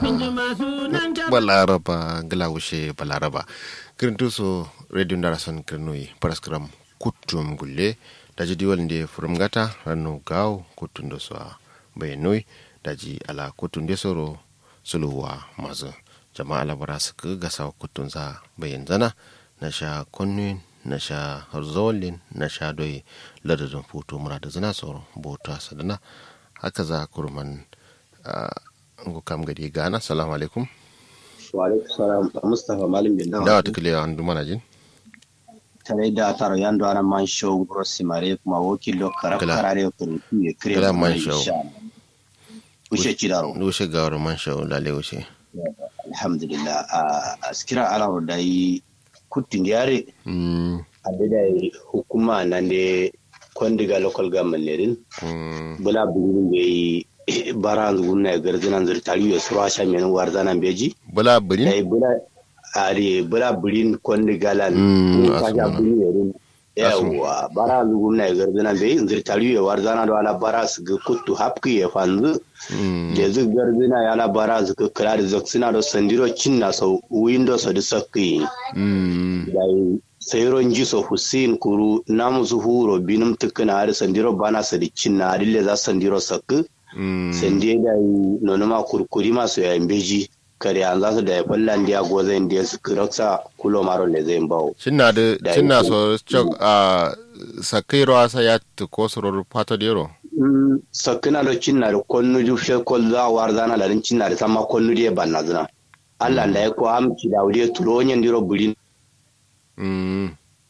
balaraba glawushe balaraba kirintu so radio ndarason kirnoi paraskram kuttum gulle daji diwal nde furumgata ranno gaw kuttundo so bayanoi daji ala kuttunde soro suluwa mazu jama ala bara suka gasa kuttun za bayan zana na sha konnuin na sha zolin na sha doi ladadin foto mura da zina soro bota sadana haka za kurman ngukam gadi gana salamu alaikum wa alaikum salam mustapha malim bin dawa dawa tukile an dumana jin tare da taro yando ana man show grossi mare kuma wakilo karakarare ko ya kire Kala man show. ushe chidaro dushe gawar man shawo lale wuce alhamdulillah a askira ala da yi kuttin yare Mm, abe da yi hukuma nan de kondiga local government ne din mm, bula bugun be yi bara gunna garzinan zirtari ya sura sha men warzanan beji bula birin dai bula ari bula burin kondiga lan Mm, mun ka ja asuma. buri yerin Asuma. yawa bara gunna garzinan be zirtari ya warzana da ala bara su ga kuttu hapki ya fanzu Mm, da zu garzina ya la bara su ga kira da zaksina da sandiro cinna sau windows da sakki mm, dai sayron jiso hussein kuru namu zuhuro binum tukuna har sandiro bana sadikin na adille za sandiro sakki mm, sande da nonoma kurkuri masu yayin beji kare an za su da ya fallan da goza inda su kiraksa kulo maro ne zai bawo shinna da Da shinna yake- so chok a sakairo asa ya to ko soror pato dero sakkina do cinna da konnu ju fe kol za war zana da cinna da sama konnu da banna zina Allah da ya ko amci da wuri tulo nyen diro burin mm,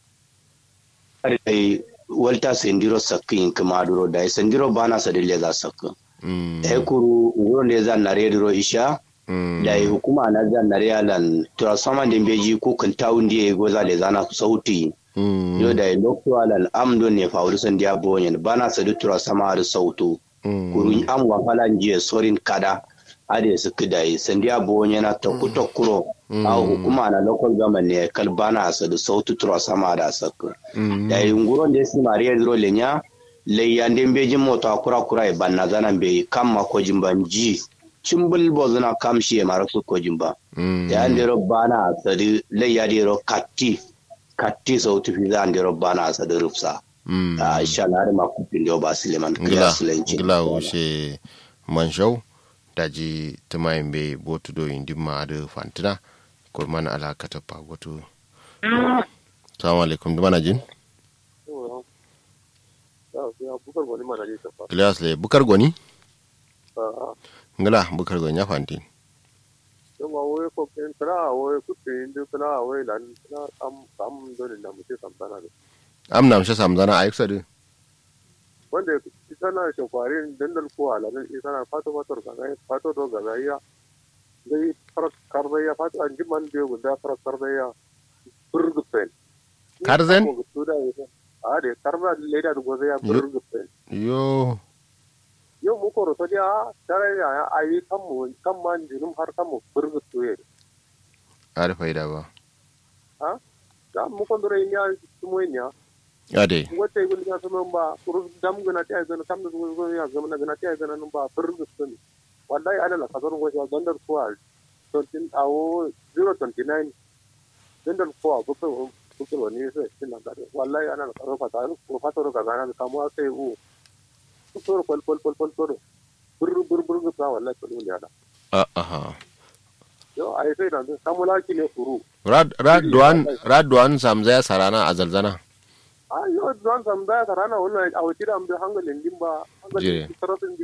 ai walta sendiro sakkin kuma duro da sendiro bana sadille za sakkin mm, e kuru ngoro ne za nare diro isha mm, da yi hukuma na za nare alan transformer din beji ko kan tawun da go za da zana sauti mm, yo da yi lokto alan amdo ne fauru san dia bonyen bana sadu transformer har sautu mm, kuru am wa falan je sorin kada ade su kida yi san dia bonyen na tokku tokkuro a hukuma na local government ne kal bana sadu sautu transformer da sakku mm, da yi ngoro ne si maria diro lenya leyyande mbeji moto akura kura e banna zana be kamma ko jimba ji cimbul bo zana kam shi e mara ko jimba mm, da andero bana sadi leyyade ro katti katti so tu fi andero bana sadi rufsa mm. a insha Allah har ma ku pindo ba Suleiman ngila kila sulenci ngila wuce manshau daji tumayin be botu do indi ma da fantina kurman ala kata pagotu salamu alaikum dumana jin bukar wani mana ne tafa Ilyas le bukar goni a ngila bukar goni ya fanti yawa wai ko ken kra wai ku tin du kra wai lan kra am am do ne na mu ce sam sana ne am na mshe samzana ayuk sadu wanda ita na shi kwarin dandal ko ala ne ita na fato fato ga ga fato do ga ga ya dai farak karda ya fato an ji man biyo guda farak karda ya burgupen Karzen? a de karda leda do goza ya Yo. burgupen yo yau mu ko roto dia tare ya ayi kan mu kan man jinum har kan mu burgutu ye ari faida ba da mu ko dore nya tumo nya ade wata yi gulga su ba kuru dam gana ta gana kam da su zo ya zama na gana ta gana nan ba furgus sun wallahi ana la kasar goshi a gandar kuwa 20 awo 029 gandar kuwa buka buka wani sai sin nan da wallahi ana la kasar fata ko fata ro ga gana da kamuwa sai u kusur pol pol pol pol pol bur bur bur ga wallahi ko ne da a aha yo ai sai dan kamula ki ne kuru rad radwan radwan samza ya sarana a zalzana a yo don sam da tarana wannan a wuti da am da hangalin dimba Jire. hangalin saratin